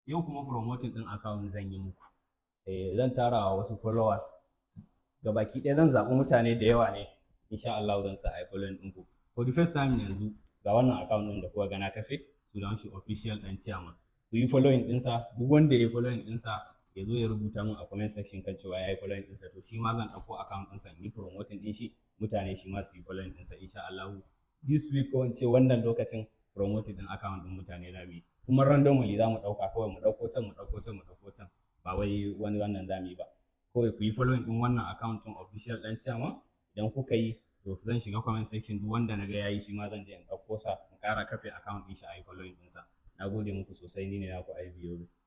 yau kuma promoting din account zan yi muku eh zan tara wa wasu followers gabaki ɗaya zan zaɓi mutane da yawa ne insha Allah zan sa ai following ɗinku for the first time yanzu ga wannan account ɗin da kuka gana kafe sunan shi official ɗan chairman ku yi following ɗinsa duk wanda ya yi following ɗinsa ya zo ya rubuta min a comment section kan cewa ya yi following ɗinsa to shi ma zan ɗauko account ɗinsa in yi promoting ɗin shi mutane shi ma su yi following ɗinsa insha Allah this week ko in ce wannan lokacin promoting ɗin account ɗin mutane na bi kuma randomly za mu ɗauka kawai mu ɗauko can mu ɗauko can mu ɗauko can ba wai wani wannan za mu yi ba kawai ku yi following ɗin wannan account ɗin official ɗan chairman idan kuka yi to zan shiga comment section duk wanda na ga yayi shi ma zan je in ɗauko sa in ƙara kafe account ɗin shi a yi following ɗinsa na gode muku sosai ni ne naku IBO